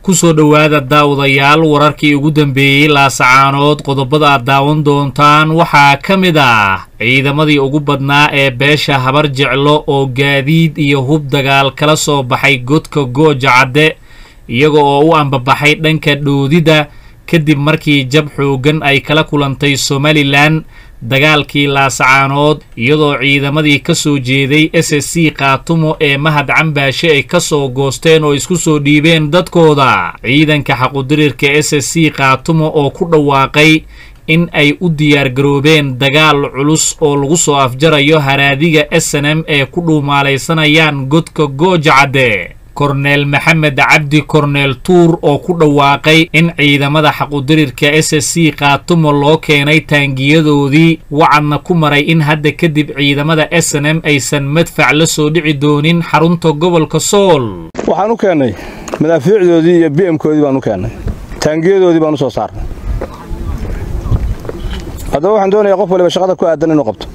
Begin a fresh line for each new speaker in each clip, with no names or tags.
kusoo dhowaada daawadayaal wararkii ugu dambeeyey laasacaanood qodobada aad daawan doontaan waxaa ka mid ah ciidamadii ugu badnaa ee beesha habar jeclo oo gaadiid iyo hub dagaal kala soo baxay godka gooja cadde iyaga oo u ambabaxay dhanka dhoodida kadib markii jab xooggan ay kala kulantay somalilan dagaalkii laasacaanood iyadoo ciidamadii ka soo jeeday s s c kaatumo ee mahad cambaashe ay ka soo goosteen oo isku soo dhiibeen dadkooda ciidanka xaqudirirka s s c kaatumo oo ku dhawaaqay in ay u diyaargaroobeen dagaal culus oo lagu soo afjarayo haraadiga s n m ee ku dhuumaalaysanayaan godka gooja cadde korneel maxamed cabdi korneel tuur oo ku dhawaaqay in ciidamada xaqudirirka s s c kaatumo loo keenay taangiyadoodii wacadna ku maray in hadda kadib ciidamada s n m aysan madfac la soo dhici doonin xarunta gobolka sool
waxaan u keennay madaafiicdoodii iyo b mkoodii baan u keennay taangiyadoodii baan u soo saarnay haddaba waxaan doonayaa qof waliba shaqada ku aadan inuu qabto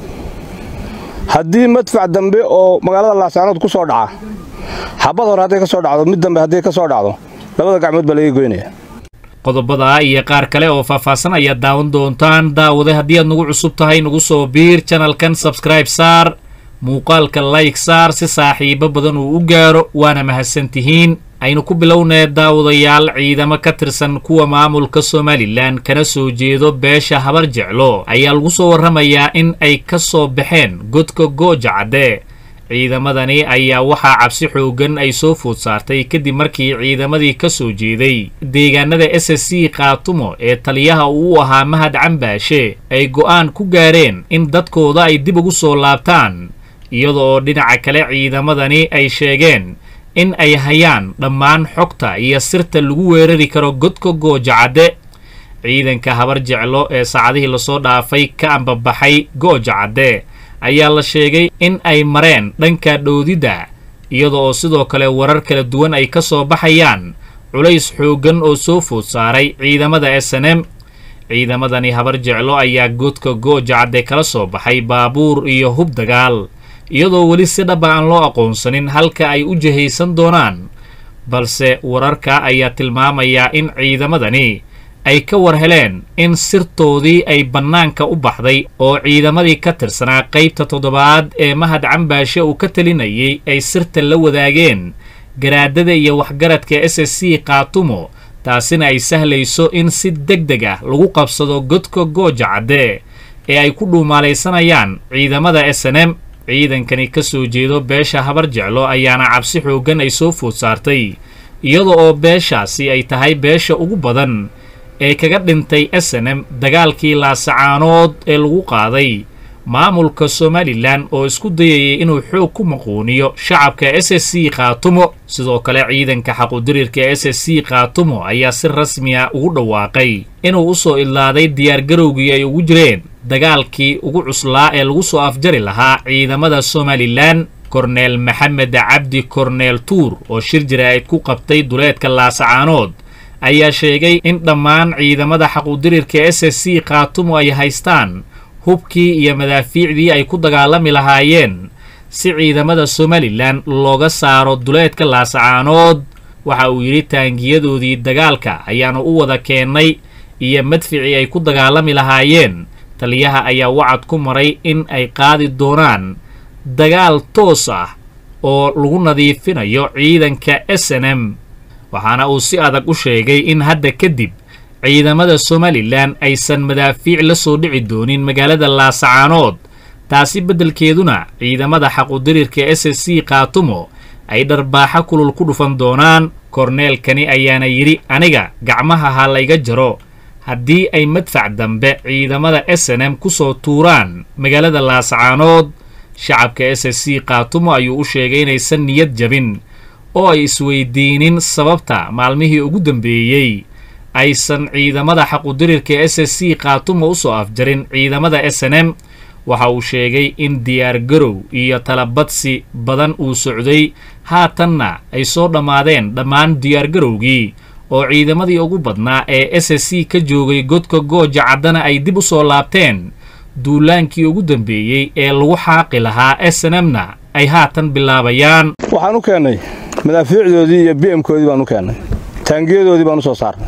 haddii madfac dambe oo magaalada laasaanood ku soo dhaca xabad hore hadday ka soo dhacdo mid dambe hadday ka soo dhacdo labada gacmood baa laga goynaya
qodobada iyo qaar kale oo faahfaahsan ayaad daawan doontaan daawade haddii aad nagu cusub tahay nagu soo biir janalkan sabskraib saar muuqaalka layg saar si saaxiibo badan uu u gaaro waana mahadsantihiin aynu ku bilownee daawadayaal ciidamo ka tirsan kuwa maamulka somalilan kana soo jeedo beesha habar jeclo ayaa lagu soo warramayaa in ay ka soo baxeen godka gooja cadde ciidamadani ayaa waxaa cabsi xooggan ay soo food saartay kadib markii ciidamadii ka soo jeeday deegaanada s s c kaatumo ee taliyaha uu u ahaa mahad cambaashe ay go'aan ku gaareen in dadkooda ay dib ugu soo laabtaan iyada oo dhinaca kale ciidamadani ay sheegeen in ay hayaan dhammaan xogta iyo sirta lagu weerari karo godka gooja cadde ciidanka habar jeclo ee saacadihii lasoo dhaafay ka ambabaxay gooja cadde ayaa la sheegay in ay mareen dhanka dhoodidda iyada oo sidoo kale warar kala duwan ay ka soo baxayaan culays xooggan oo soo food saaray ciidamada s n m ciidamadani habar jeclo ayaa godka gooja cadde kala soo baxay baabuur iyo hub dagaal iyadoo weli si dhaba aan loo aqoonsanin halka ay u jihaysan doonaan balse wararka ayaa tilmaamayaa in ciidamadani ay ka war heleen in sirtoodii ay bannaanka u baxday oo ciidamadii ka tirsanaa qaybta toddobaad ee mahad cambaashe uu ka talinayay ay sirta la wadaageen garaadada iyo waxgaradka s s c kaatumo taasina ay sahlayso in si deg deg ah lagu qabsado godka gooja cadde ee ay ku dhuumaalaysanayaan ciidamada s n m ciidankani ka soo jeedo beesha habar jeclo ayaana cabsi xooggan ay soo food saartay iyada oo beeshaasi ay tahay beesha ugu badan ee kaga dhintay s n m dagaalkii laasacaanood ee lagu qaaday maamulka somalilan oo isku dayayay inuu xoog ku maquuniyo shacabka s s c kaatumo sidoo kale ciidanka xaqudirirka s s c kaatumo ayaa si rasmi a ugu dhawaaqay inuu u soo idlaaday diyaargarowgii ay ugu jireen dagaalkii ugu cuslaa ee lagu soo afjari lahaa ciidamada somalilan korneel maxamed cabdi korneel tuur oo shir jaraa'id ku qabtay duleedka laasacaanood ayaa sheegay in dhammaan ciidamada xaqudirirka s s c kaatumo ay haystaan hubkii iyo madaafiicdii ay ku dagaalami lahaayeen si ciidamada somalilan looga saaro duleedka laasacaanood waxa uu yidhi taangiyadoodii dagaalka ayaanu u wada keennay iyo madficii ay ku dagaalami lahaayeen taliyaha ayaa wacad ku maray in ay qaadi doonaan dagaal toos ah oo lagu nadiifinayo ciidanka s n m waxaana uu si adag u sheegay in hadda kadib ciidamada somalilan aysan madaafiic la soo dhici doonin magaalada laasacaanood taasi beddelkeeduna ciidamada xaqudirirka s s c kaatumo ay dharbaaxo kulul ku dhufan doonaan korneelkani ayaana yidhi aniga gacmaha ha layga jaro haddii ay madfac dambe ciidamada s n m ku soo tuuraan magaalada laasacaanood shacabka s s c kaatumo ayuu u sheegay inaysan niyad jabin oo ay isweydiinin sababta maalmihii ugu dambeeyey aysan ciidamada xaqudirirka s s c kaatumo u soo afjarin ciidamada s n m waxa uu sheegay in diyaargarow iyo talabadsi badan uu socday haatanna ay soo dhammaadeen dhammaan diyaargarowgii oo ciidamadii ugu badnaa ee s s c ka joogay godka gooja caddana ay dib u soo laabteen duulaankii ugu dambeeyey ee lagu xaaqi lahaa s n m-na ay haatan bilaabayaan
waxaan u keennay madaafiicdoodii iyo b mkoodii baan u keennay taangiyadoodii baan u soo saarnay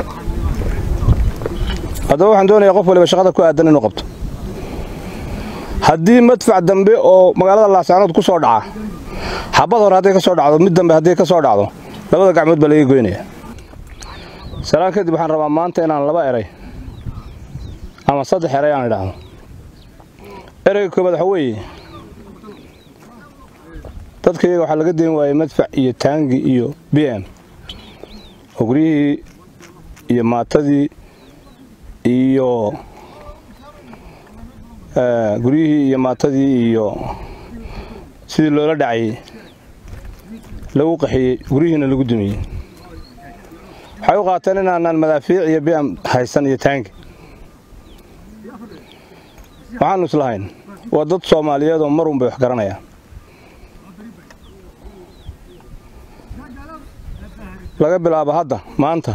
haddaba waxaan doonayaa qof waliba shaqada ku aadan inuu qabto haddii madfac dambe oo magaalada laasaanood ku soo dhaca xabad hore hadday ka soo dhacdo mid dambe hadday ka soo dhacdo labada gacmood baa laga goynaya salaan kadib waxaan rabaa maanta inaan laba eray ama saddex eray aan idhaahdo ereyga koobaad waxa weeye dadka iyaga waxaa laga dayn waayey madfac iyo taangi iyo b m oo guryihii iyo maatadii iyo guryihii iyo maatadii iyo sidii loola dhacayey lagu qaxiyey guryihiina lagu dumiyey waxay u qaateen inaanaan madaafiic iyo b m haysan iyo taangi waxaannu islahayn waa dad soomaaliyeed oo marun bay wax garanayaan laga bilaabo hadda maanta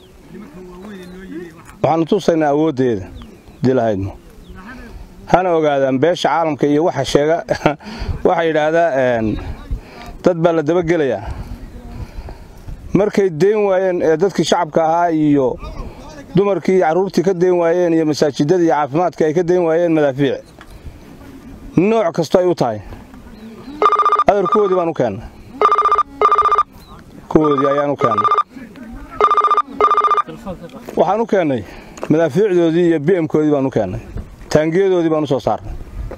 waxaannu tusaynaa awooddeeda dii lahaydmo hana ogaadaan beesha caalamka iyo waxa sheega waxaa yidhaahdaa dad baa la dabagelayaa markay dayn waayeen ee dadkii shacabka ahaa iyo dumarkii iyo carruurtii ka dayn waayeen iyo masaajidadii iyo caafimaadka ay ka dayn waayeen madaafiic nooc kasto ay u tahay adar kuwoodii baan u keennay kuwoodii ayaan u keennay waxaan u keennay madaafiicdoodii iyo b mkoodii baan u keennay taangiyadoodii baan u soo saarnay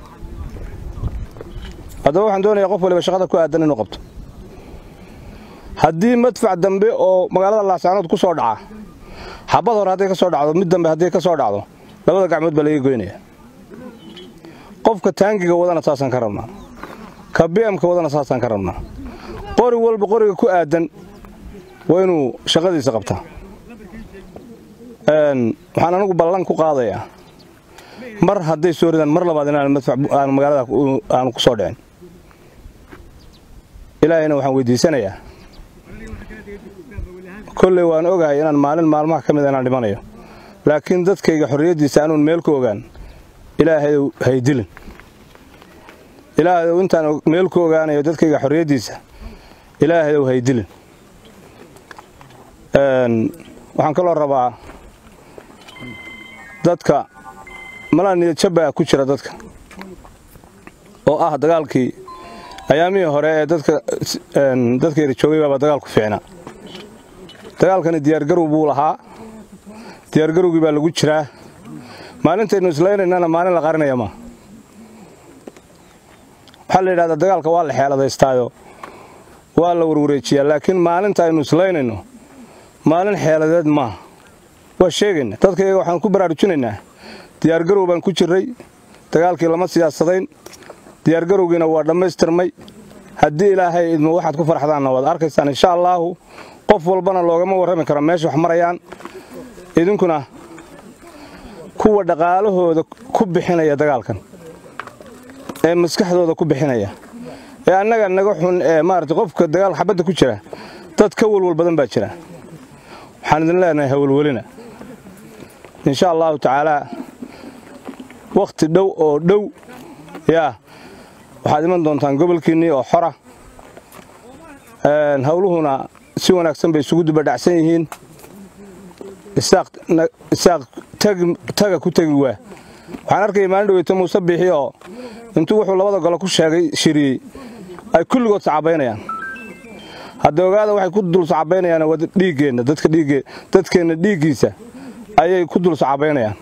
haddaba waxaan doonayaa qof waliba shaqada ku aadan inuu qabto haddii madfac dambe oo magaalada laasaanood ku soo dhaca xabad hore hadday ka soo dhacdo mid dambe hadday ka soo dhacdo labada gacmood baa laga goynaya qofka taangiga wadana saasaan ka rabnaa ka b mka wadana saasaan ka rabnaa qori walba qoriga ku aadan waa inuu shaqadiisa qabtaa waxaan anigu ballan ku qaadayaa mar hadday soo ridaan mar labaad inaan madfac aan magaalada aanu ku soo dhicin ilaahayna waxaan weydiisanayaa kolley waan ogahay inaan maalin maalmaha ka mid inaan dhimanayo laakiin dadkayga xorriyaddiisa anuun meel ku ogaan ilaahayow haydilin ilaahayow intaan meel ku ogaanayo dadkayga xorriyaddiisa ilaahayow haydilin waxaan kaloo rabaa dadka malaa niyadjabaa ku jira dadka oo ah dagaalkii ayaamihii hore ee dadka dadkayra joogay baaba dagaalku fiicnaa dagaalkani diyaargarow buu lahaa diyaargarowgii baa lagu jiraa maalintaynu islaynaynana maalin la qarinaya ma waxaa la yidhahdaa dagaalka waa la xeeladaystaayo waa la warwareejiyaa laakiin maalinta aynu islaynayno maalin xeeladeed maaha waa sheegayna dadka iyaga waxaan ku baraarujinaynaa diyaargarow baan ku jirray dagaalkii lama siyaasadayn diyaargarowgiina waa dhammaystirmay haddii ilaahay idmo waxaad ku farxdaanna waad arkaysaan insha allaahu qof walbana loogama warrami karo meesha wax marayaan idinkuna kuwa dhaqaalahooda ku bixinaya dagaalkan ee maskaxdooda ku bixinaya ee annaga naga xun ee maarata qofka dagaal xabadda ku jira dad ka walwal badan baa jira waxaan idin leenahay hawalwelina insha allaahu tacaalaa wakhti dhow oo dhow yaa waxaad iman doontaan gobolkiinnii oo xora hawluhuna si wanaagsan bay isugu dubadhacsan yihiin isaaq taga ku tegi waa waxaan arkaya maalin dhaweyto muuse biixi oo intuu wuxuu labada golo ku sheegay shiriyey ay kulligood sacabaynayaan hadda ogaada waxay ku dul sacabaynayaan waa dhiiggeenna dadka dhiigge dadkeenna dhiiggiisa ayay ku dul sacabaynayaan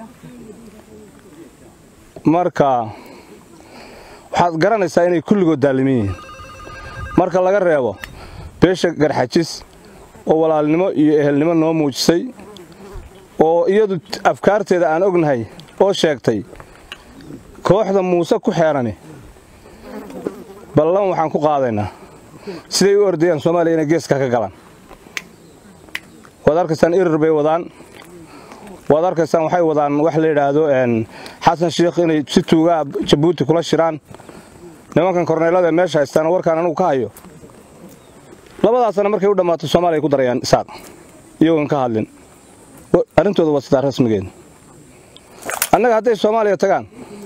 marka waxaad garanaysaa inay kulligood daalimin yihiin marka laga reebo beesha garxajis oo walaalnimo iyo ehelnimo noo muujisay oo iyadu afkaarteeda aan ognahay oo sheegtay kooxda muuse ku xeerani ballan waxaan ku qaadaynaa siday u ordayaan soomaaliya inay geeska ka galaan waad arkaysaan irir bay wadaan waad arkaysaan waxay wadaan wax la yidhaahdo xasan shiikh inay si tuugaa jabuuti kula shiraan nimankan korneelada ee meesha haystaana warkaan anugu ka hayo labadaasana markay u dhammaato soomaaliya ku darayaan isaaq iyagoon ka hadlin arrintooda waa sidaa rasmigeed annaga hadday soomaaliya tagaan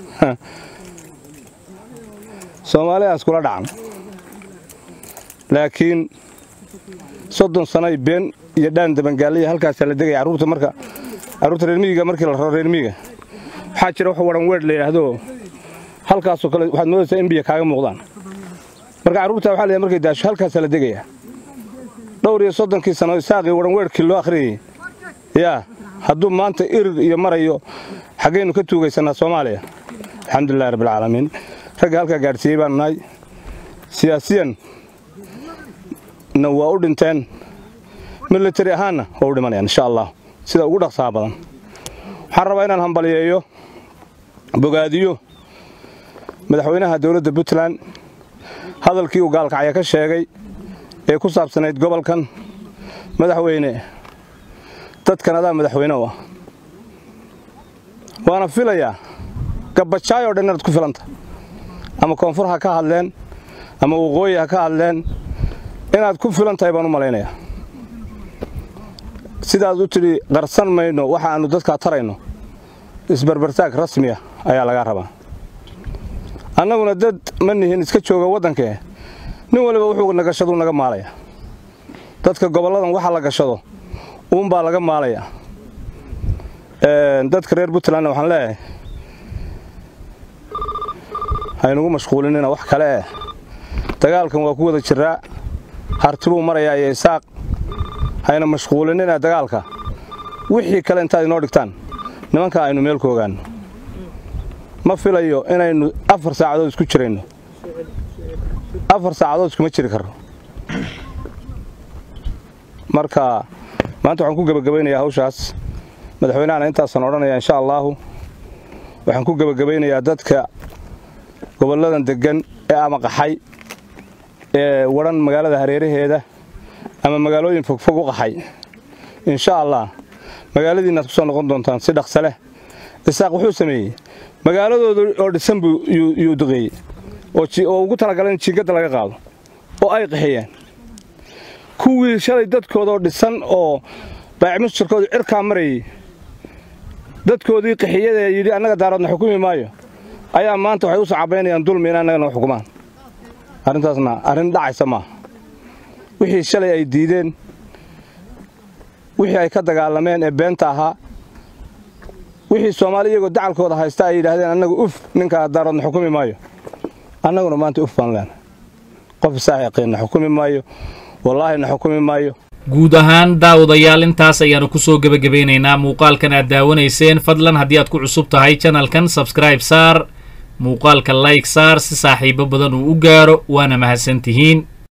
soomaaliya iskula dhacan laakiin soddon sanoy been iyo dhaan dabangaaliya halkaasaa la degaya carruurta marka carruurta reer miyiga markii la raro reer miyiga waxaa jira wax waran weedh la yidhaahdo halkaasoo kale waxaad moodaysaa in biyo kaaga muuqdaan marka carruurta waxaa la markay daasho halkaasaa la degayaa dhowr iyo soddonkii sano isaaqii waran weedhkii loo akhriyayey yaa hadduu maanta irir iyo marayo xaggaynu ka tuugaysannaa soomaaliya alxamdulilahi rabbilcaalamiin ragga halkaa gaadhsiiyey baanu nahay siyaasiyan na waa u dhinteen militari ahaanna waa u dhimanayaan insha allah sida ugu dhaqsaha badan waxaan rabaa inaan hambaliyeeyo bogaadiyo madaxweynaha dowladda puntland hadalkii uu gaalkacya ka sheegay ee ku saabsanayd gobolkan madaxweyne dadkan adaa madaxweyne u ah waana filayaa gabbajaay oo dhan inaad ku filanta ama koonfur ha ka hadleen ama waqooyi ha ka hadleen inaad ku filan tahay baan u malaynayaa sidaad u tidhi qarsan mayno waxa aannu dadkaa tarayno isbarbartaag rasmiya ayaa lagaa rabaa annaguna dad ma nihin iska jooga waddankee nin waliba wuxuu nagashaduu naga maalaya dadka gobolladan waxa la gashado uunbaa laga maalaya dadka reer puntlandna waxaan leeyahay haynugu mashquulinina wax kale eh dagaalkan waa ku wada jiraa hartibuu marayaa iyo isaaq hayna mashquulinina dagaalka wixii kale intaad inoo dhigtaan nimanka aynu meel ku ogaanno ma filayo inaynu afar saacadood isku jirayno afar saacadood iskuma jiri karno marka maanta waxaan ku gebagabaynayaa hawshaas madaxweynahana intaasaan odhanaya insha allaahu waxaan ku gebagabaynayaa dadka gobolladan deggan ee ama qaxay ee wadhan magaalada hareeraheeda ama magaalooyin fogfog u qaxay insha allah magaaladiinnaad ku soo noqon doontaan si dhaqsa leh isaaq wuxuu sameeyey magaaladooda oo dhisan buu yuu duqeeyey oo ugu talagalay in jiingadda laga qaado oo ay qaxiyeen kuwii shalay dadkoodaoo dhisan oo baacmusjarkoodu cirkaa marayey dadkoodii qaxiyadaee yidhi annaga daaroodna xukumi maayo ayaa maanta waxay u sacabaynayaan dulmi in annagana xukumaan arrintaasna arrin dhacaysa maaha wixii shalay ay diideen wixii ay ka dagaalameen ee beenta ahaa wixii soomaali iyagoo dacalkooda haysta ay yidhaahdeen annagu uf ninkaa daaroodna xukumi maayo annaguna maanta uf baan leenahay qof isaaq yaqiinna xukumi maayo wallaahina xukumi maayo
guud ahaan daawadayaal intaas ayaannu ku soo gebagabaynaynaa muuqaalkan aad daawanayseen fadlan haddii aad ku cusub tahay janalkan sabskraib saar muuqaalka layg saar si saaxiibo badan uu u gaaro waana mahadsantihiin